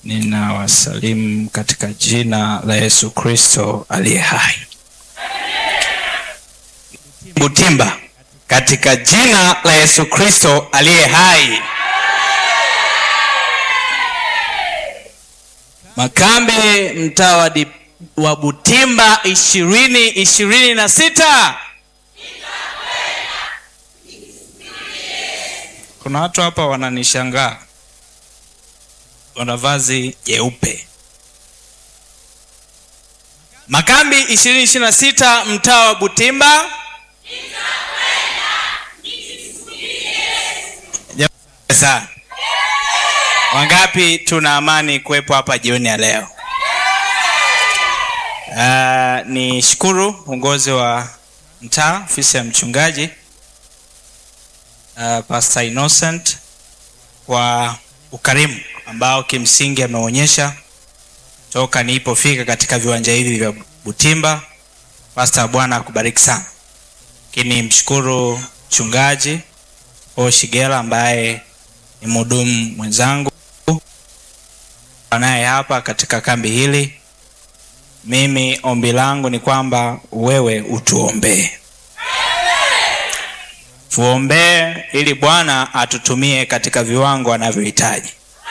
Ninawasalimu katika jina la Yesu Kristo aliye hai. Butimba, katika jina la Yesu Kristo aliye hai. Makambe, mtaa wa Di- wa Butimba ishirini ishirini na sita. Kuna watu hapa wananishangaa, wana vazi jeupe. Makambi ishirini ishirini na sita, mtaa wa Butimba. Jamani sana. Wangapi tuna amani kuwepo hapa jioni ya leo? Uh, ni shukuru uongozi wa mtaa, ofisi ya mchungaji uh, Pastor Innocent kwa ukarimu ambao kimsingi ameonyesha toka nilipofika katika viwanja hivi vya Butimba. Pastor, Bwana akubariki sana. Lakini mshukuru mchungaji Paul Shigela ambaye ni mhudumu mwenzangu naye hapa katika kambi hili. Mimi ombi langu ni kwamba wewe utuombee, tuombee ili Bwana atutumie katika viwango anavyohitaji.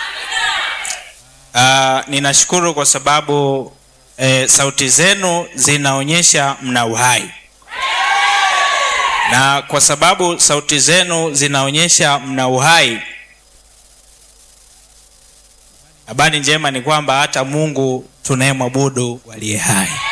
Uh, ninashukuru kwa sababu eh, sauti zenu zinaonyesha mna uhai, na kwa sababu sauti zenu zinaonyesha mna uhai Habari njema ni kwamba hata Mungu tunayemwabudu aliye hai.